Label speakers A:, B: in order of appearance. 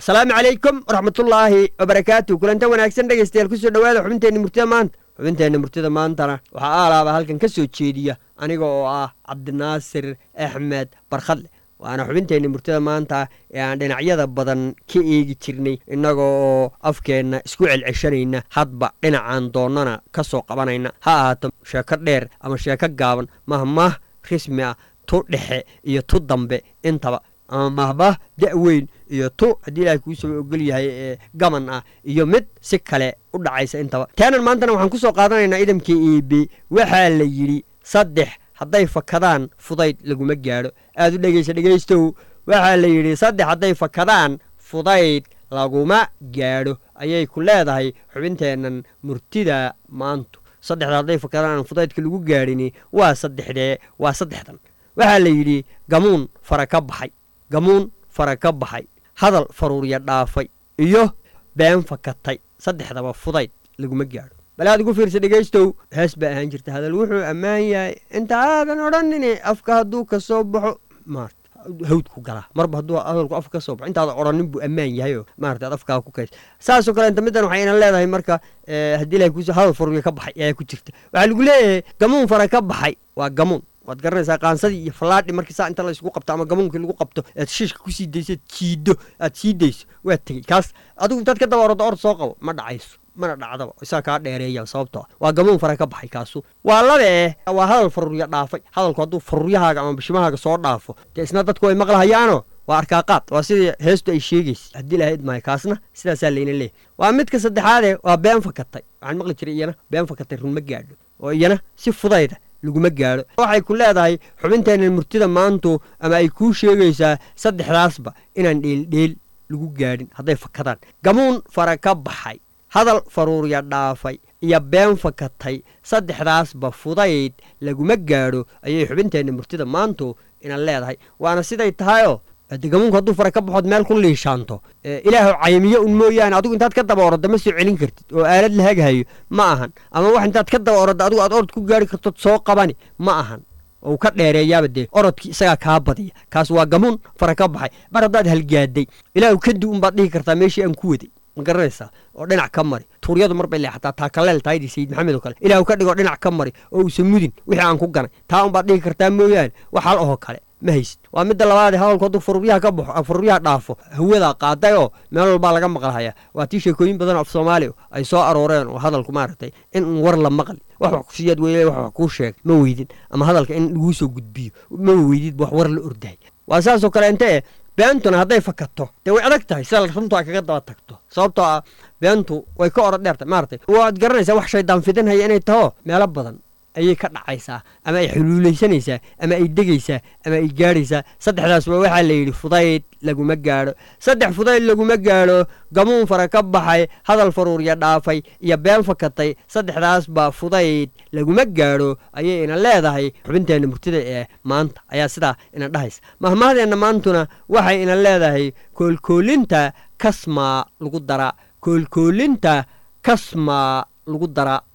A: asalaamu calaykum waraxmatullaahi wabarakaatu kulanta wanaagsan dhegaystayaal kusoo dhowaada xubinteenna murtida maanta xubinteenna murtida maantana waxaa aalaaba halkan ka soo jeediya aniga oo ah cabdinaasir axmed barkhadle waana xubinteenna murtida maanta ee aan dhinacyada badan ka eegi jirnay innaga oo afkeenna isku celceshanayna hadba dhinacaan doonnana ka soo qabanayna ha ahaato sheeko dheer ama sheeko gaaban mahmaah rismi ah tu dhexe iyo tu dambe intaba ama mahmaah da-weyn iyo tu haddii ilaahay kuu saba ogol yahay ee gaman ah iyo mid si kale u dhacaysa intaba taanan maantana waxaan ku soo qaadanaynaa idamkii iibi waxaa la yidhi saddex hadday fakadaan fudayd laguma gaadho aad u dhegaysa dhegaystow waxaa la yidhi saddex hadday fakadaan fudayd laguma gaadho ayay ku leedahay xubinteennan murtida maantu saddexda hadday fakadaan aan fudaydka lagu gaadhini waa saddexdee waa saddexdan waxaa la yidhi gamuun fara ka baxay gamuun fara ka baxay hadal faruurya dhaafay iyo been fakatay saddexdaba fudayd laguma gaadho bal aad ugu fiirsa dhegaystow hees baa ahaan jirta hadal wuxuu ammaan yahay inta aadan odhanini afka hadduu ka soo baxo maarta hawdku galaa marba hadduu hadalku afka ka soo baxo intaada odhanin buu ammaan yahayoo maarata aad afkaa ku kays saasoo kale inta middan waxay inan leedahay marka haddii ilahay kuuso hadal faruurya ka baxay ayaa ku jirta waxaa lagu leeyahay gamuun fara ka baxay waa gamuun waad garanaysaa qaansadii iyo fallaadhi markii saa inta laysku qabto ama gamuunkii lagu qabto aad shiishka kusii dayso jiiddo aad sii dayso waa tegey kaas adigu intaad ka daba orado ord soo qabo ma dhacayso mana dhacdaba isaa kaa dheereeya sababtoo waa gamuun fara ka baxay kaasu waa labee waa hadal faruurya dhaafay hadalku hadduu faruuryahaaga ama bishimahaaga soo dhaafo dee isna dadku way maqlahayaano waa arkaaqaad waa sidii heestu ay sheegaysa haddii lahayd maayo kaasna sidaasaa layna leeyahy waa midka saddexaadee waa been fakatay waxaan maqli jiray iyana been fakatay run ma gaadho oo iyana si fudayda laguma gaadho waxay ku leedahay xubinteenna murtida maantu ama ay kuu sheegaysaa saddexdaasba inaan dheeldheel lagu gaadhin hadday fakadaan gamuun fara ka baxay hadal faruurya dhaafay iyo been fakatay saddexdaasba fudayd laguma gaadho ayay xubinteenna murtida maantu inan leedahay waana siday tahayoo de gamuunku hadduu fara ka baxood meel ku liishaanto ilaahu caymiyo un mooyaane adigu intaad ka daba orodda ma soo celin kartid oo aalad la haghayo ma ahan ama wax intaad ka daba orodda adigu aad orod ku gaari kartood soo qabani ma ahan ou ka dheereeyaaba dee orodkii isagaa kaa badiya kaas waa gamuun fara ka baxay mar haddaad halgaaday ilaahu kadi unbaad dhihi kartaa meeshii aan ku waday ma garanaysaa oo dhinac ka mari tuuryadu mar bay leexataa taa kaleel tahaydii sayid maxamed oo kale ilaahu ka dhigo dhinac ka mari oo uusan mudin wixii aan ku ganay taa unbaad dhihi kartaa mooyaane wax hal ahoo kale ma haysid waa midda labaadee hadalku hadduu faruuryaha ka baxo faruuryaha dhaafo hawadaa qaaday oo meel walbaa laga maqlahaya waa tii sheekooyin badan af soomaaliya ay soo arooreen oo hadalku maaragtay in un war la maqli wax wax kusiyaad weyle wax wax kuu sheeg ma weydin ama hadalka in laguu soo gudbiyo ma weydid wax war la ordahay waa saasoo kale inte e beentuna hadday fakato dee way adag tahay sida runtu ay kaga daba tagto sababtoo ah beentu way ka orod dheertahay maaragtay waad garanaysaa wax shaydaan fidinhaya inay taho meelo badan ayay ka dhacaysaa ama ay xuluulaysanaysaa ama ay degaysaa ama ay gaadhaysaa saddexdaasba waxaa la yidhi fudayd laguma gaadho saddex fudayd laguma gaadho gamuun fara ka baxay hadal faruurya dhaafay iyo been fakatay saddexdaasba fudayd laguma gaadho ayay ina leedahay xubinteenna murtida ee maanta ayaa sidaa ina dhahaysa mahmahdeenna maantuna waxay ina leedahay koolkoolinta kasmaa lagu daraa koolkoolinta kasmaa lagu daraa